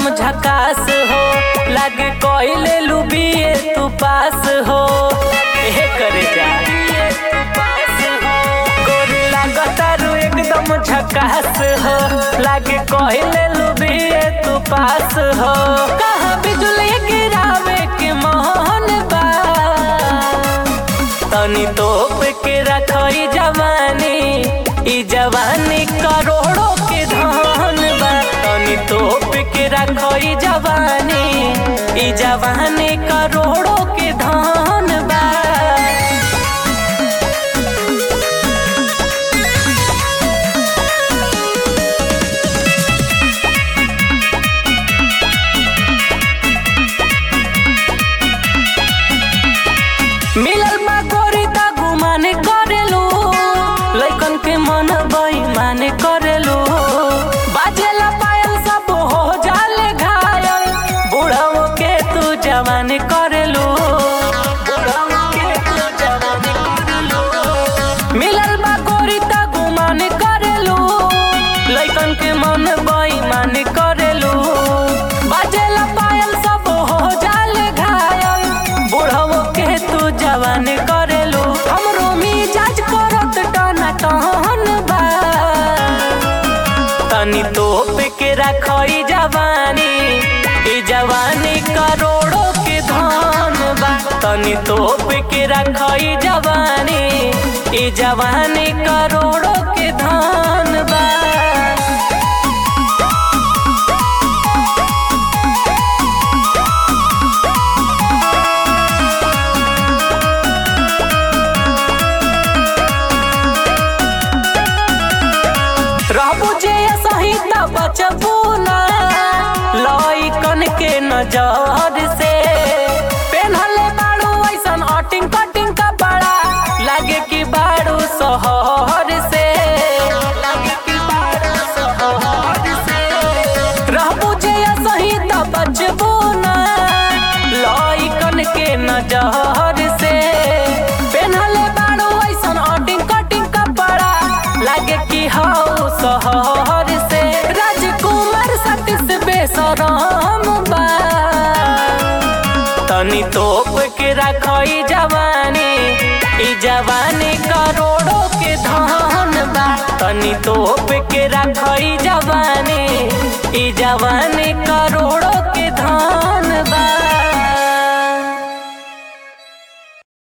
एकदम झकास हो लागे कोइले लुबिए तू पास हो हे करे जा गोरी लागतारू एकदम झकास हो लागे कोइले लुबिए तू पास हो कहाँ बिजुली गिरावे के मोहन बा तनी तोप के रखई जवानी ई जवानी करोड़ों के धन बा तनी तोप के रखई जवानी ई जवानी करोड़ों के धन बा मिलल बा गोरी ता गुमान करेलू लइकन के मन बेईमान करेलू बाजेला पायल सब हो जाले घायल बुढ़ाओ के तू जवान करेलू बुढ़ाओ के तू जवान करेलू मिलल बा गोरी ता गुमान करेलू लइकन के मन बेईमान करेलू बाजेला पायल सब हो जाले घायल बुढ़ाओ के तू जवान करेलू हमरो मिजाज करत टना टहन बा तनी तोप के रखई जवानी ई जवानी करोड़ों के धन बा तनी तोप के रखई जवानी ई जवानी करोड़ों के धन बा रहबू जे सही त बचबू ना लइकन के नजर से पेन्हले बाड़ू ऐसन अटिंग कटिंग कपड़ा लागे कि बाड़ू शहर से लागे कि बाड़ू शहर से रहबू जे सही त बचबू ना लइकन के नजर से पेन्हले बाड़ू ऐसन अटिंग कटिंग कपड़ा लागे कि हौ शहर से राजकुमार सतीश बेसरम बा तनी तोप के रखई जवानी ई जवानी करोड़ों के धन बा तनी तोप के रखई जवानी ई जवानी करोड़ों